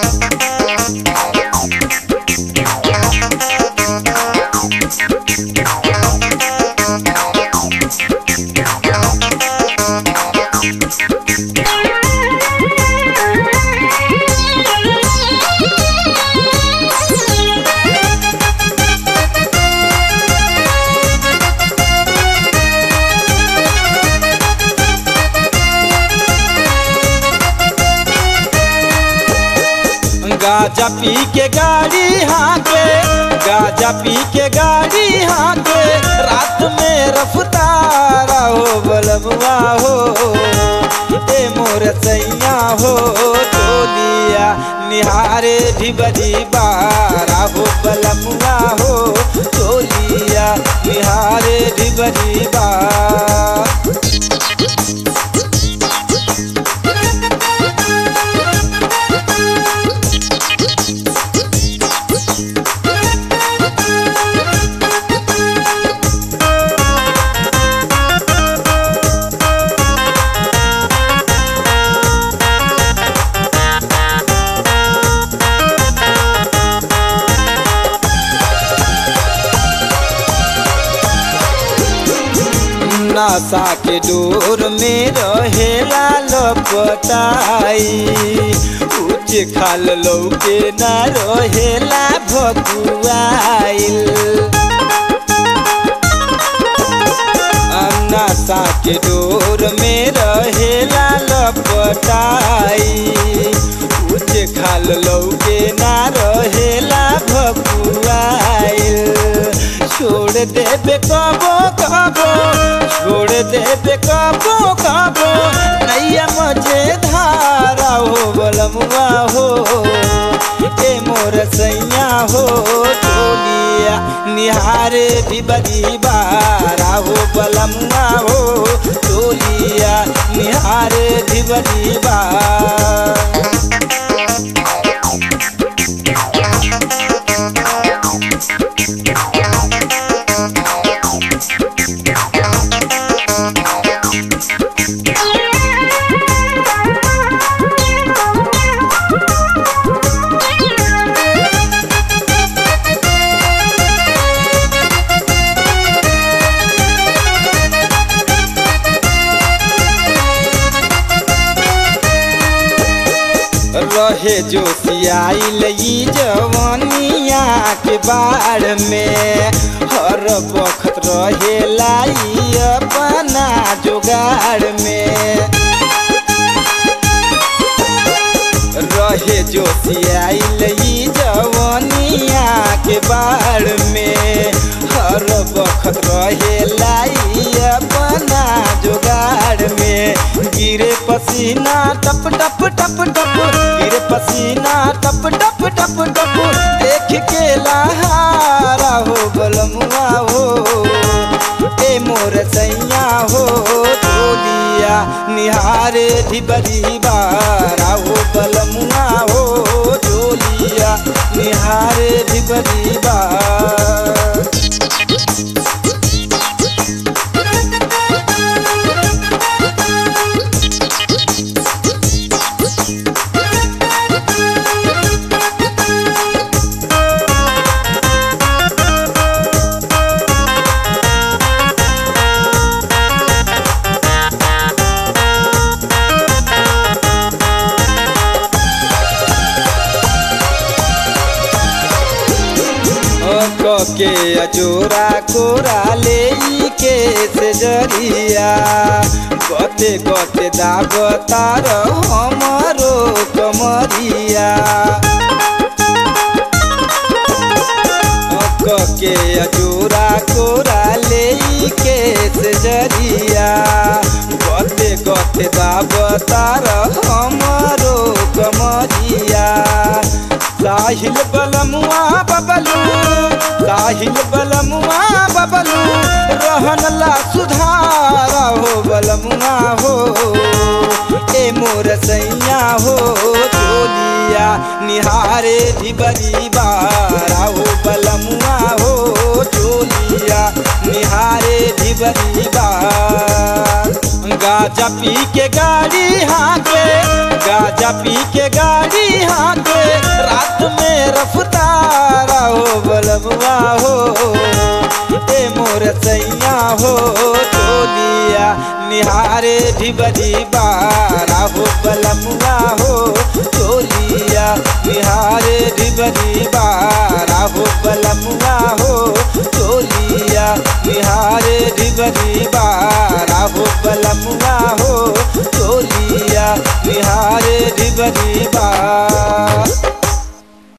गाजा पी के गाड़ी हाके गाजा पी के गाड़ी हाके रात में रफ्तारा हो बलबुआ हो ए मोर सैया हो टोलिया निहारे ढिबरी बारा हो बलबुआ हो टोलिया निहारे ढिबरी बार नशा के डोर में रहेला लपटाई उच्च खाल लौके न रहेला भकुआइल नशा के डोर में रहेला लपटाई उच्च खाल लौके न रहेला भकुआइल छोड़ देबे कबो कबो छोड़ देबे कबो कबो नैया मझे धारा हो बलमुआ हो ए मोर सैया हो टोलिया निहारे भी बड़ी बारा हो बलमुआ हो टोलिया निहारे भी बड़ी बार रहे जो सियाइल ई जवनिया के बाढ़ में हर वक्त रहे लाई अपना जुगाड़ में रहे जो सियाइल ई जवनिया के बाढ़ में हर वक्त रहे लाई अपना जुगाड़ में गिरे पसीना टप टप टप टप गिरे पसीना टप टप टप टप देख के लहारा हो बलमुआ हो ए मोर सैया हो टोलिया निहारे ढिबरी बारा हो बलमुआ हो टोलिया निहारे ढिबरी बार के अजोरा कोरा ले के से जरिया गते गते दाब तार हमरो कमरिया के अजोरा कोरा ले के से जरिया गते गते दाब तार हमरो कमरिया साहिल बलमुआ बबलू साहिल बलमुआ बबलू रहन ला सुधारा हो बलमुआ हो ए मोर सैया हो चोलिया निहारे ढिबरी बारा हो बलमुआ हो चोलिया निहारे ढिबरी बार गाजा पी के गाड़ी हाके गाजा पी के गाड़ी हाके हो टोलिया निहारे ढिबरी बारा हो बलमुआ हो टोलिया निहारे ढिबरी बारा हो बलमुआ हो टोलिया निहारे ढिबरी बारा हो बलमुआ हो टोलिया निहारे ढिबरी